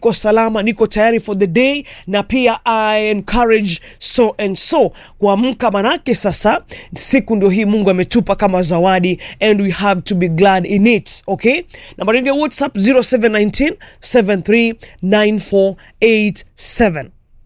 niko salama, niko tayari for the day, na pia I encourage so and so kuamka, manake sasa siku ndio hii Mungu ametupa kama zawadi and we have to be glad in it. Okay, nambari yangu ya WhatsApp 0719 739487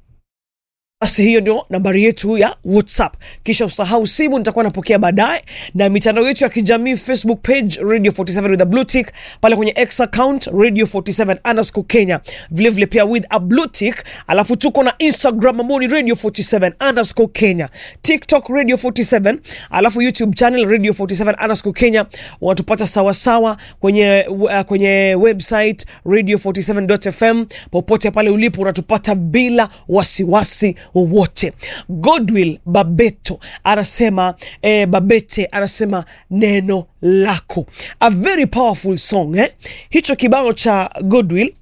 basi hiyo ndio nambari yetu ya WhatsApp. Kisha usahau simu, nitakuwa napokea baadaye, na mitandao yetu ya kijamii Facebook page Radio 47 with a blue tick, pale kwenye X account Radio 47 underscore Kenya, vilevile vile pia with a blue tick. Alafu tuko na Instagram ambao ni Radio 47 underscore Kenya, TikTok Radio 47, alafu YouTube channel Radio 47 underscore Kenya. Wanatupata sawasawa kwenye, uh, kwenye website radio 47.fm. Popote pale ulipo unatupata bila wasiwasi wowote. Godwill Babeto anasema eh, Babete anasema neno lako, a very powerful song eh? Hicho kibao cha Godwill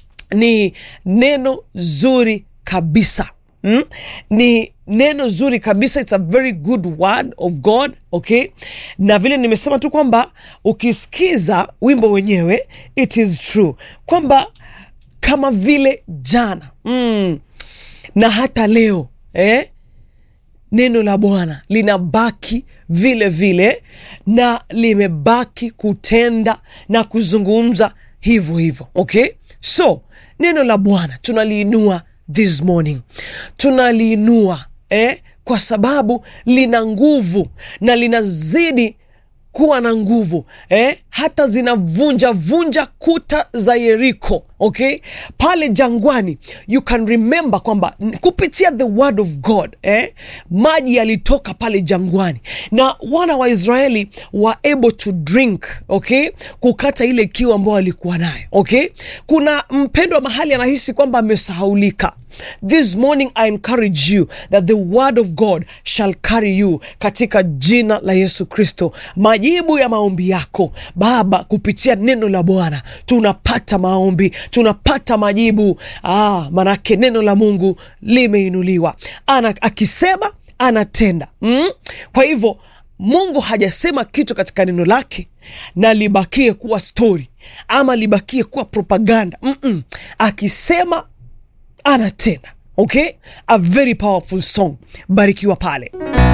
ni neno zuri kabisa mm? ni neno zuri kabisa, it's a very good word of God okay. Na vile nimesema tu kwamba ukisikiza wimbo wenyewe it is true kwamba kama vile jana mm, na hata leo eh, neno la Bwana linabaki vile vile na limebaki kutenda na kuzungumza hivyo hivyo okay. So neno la Bwana tunaliinua this morning, tunaliinua eh, kwa sababu lina nguvu na linazidi kuwa na nguvu eh, hata zinavunja vunja kuta za Yeriko okay, pale jangwani. You can remember kwamba kupitia the word of God eh, maji yalitoka pale jangwani na wana wa Israeli were able to drink okay, kukata ile kiu ambayo walikuwa nayo okay. Kuna mpendwa mahali anahisi kwamba amesahaulika. This morning I encourage you that the word of God shall carry you katika jina la Yesu Kristo. Majibu ya maombi yako Baba, kupitia neno la Bwana tunapata maombi, tunapata majibu. Ah, manake neno la Mungu limeinuliwa, ana akisema anatenda mm? Kwa hivyo Mungu hajasema kitu katika neno lake na libakie kuwa stori ama libakie kuwa propaganda mm -mm. Akisema anatenda okay, a very powerful song. Barikiwa pale.